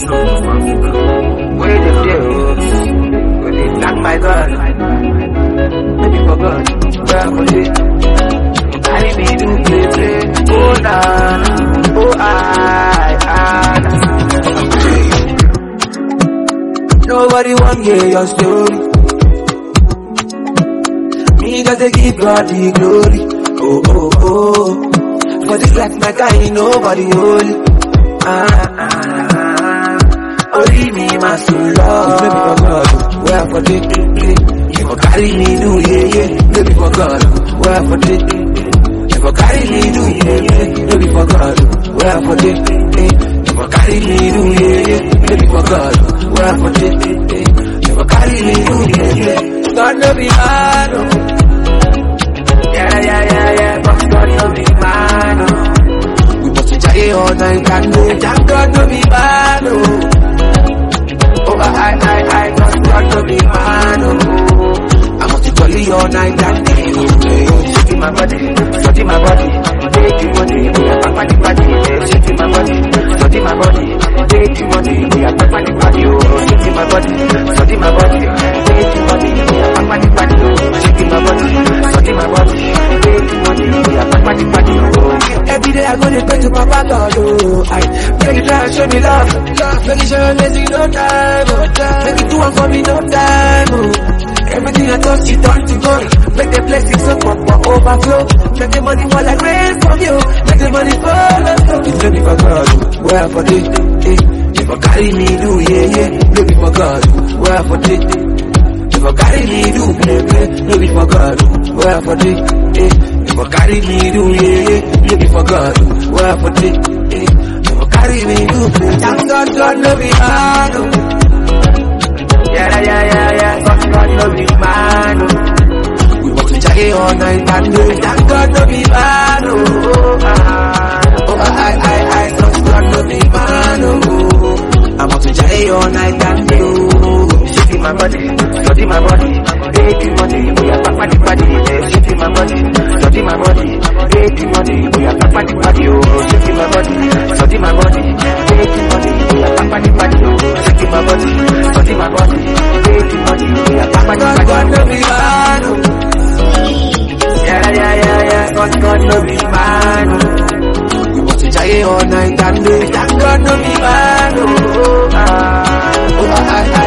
Where them there, oh. When they knock my God. Maybe for God. Where I put it. Carry me to play, play. Oh, nah. Oh, I, I. Nobody want hear your story. Me just dey give God the glory. Oh, oh, oh. For this life, my guy, nobody holy. Ah, ah, ah. Only me, my soul, love. Maybe for God, where for the You for carry me, do, yeah, yeah. Maybe for God, where for the You for carry me, do, yeah, yeah. Maybe for God, where for the You for carry me, do, yeah, yeah. Maybe for God, where for the You for carry me, do, yeah, yeah. God no be man, oh. Yeah, yeah, yeah, yeah. But God no be man, oh. We must try all night and day. Thank God no be man, oh. Oh, I, I, I, God, God no be man, oh. I must jolly all night and day, oh. Hey, Shaking my body, shaking my body. Take you money, we are back the body. Hey, Shaking my body, shaking my body. Take you money, we are back the body, oh. Shaking my body, shaking my body. Take you money, we are back the body, oh. Shaking my body, shaking my body. Take you money, we are back the body, oh. Every day I go to pray to Papa God, oh. I make you try and show me love, love. Make you show me lazy, no time, oh. Make you do one for me, no time, oh. Everything I touch, you turn to gold. Make the blessings up, up, up, overflow. Make the money fall like rain from you. Make the money fall and flow. It's only for God, where for the, eh. If I carry me, do, yeah, yeah. Maybe for God, where for the, if I carry me, do, play, play. Maybe for God, where for the, eh. If I carry me, do, yeah, yeah. Maybe for God, where for the, eh. If I carry me, do, play. Thank God, God, no be hard, oh. Yeah, yeah, yeah, yeah. Thank God no be man. Oh. We must try all night and day. Thank God no be man. Oh, ah. oh I, I, I. Thank God no be man. Oh, I must try all night and day. Oh, shaking my body, study my body, baby money. We are back the body. Yeah, shaking my body, study my body, baby money. We are back the body. Oh, shaking my body, study my body, baby money. We are back the body. Oh, shaking my body, study my body, baby money. We are back the body. God no be man. Oh. Yeah, yeah, yeah, yeah. God, God no be man. Oh. We must try all night and day. Thank God no be man. Oh, ah. oh I, I,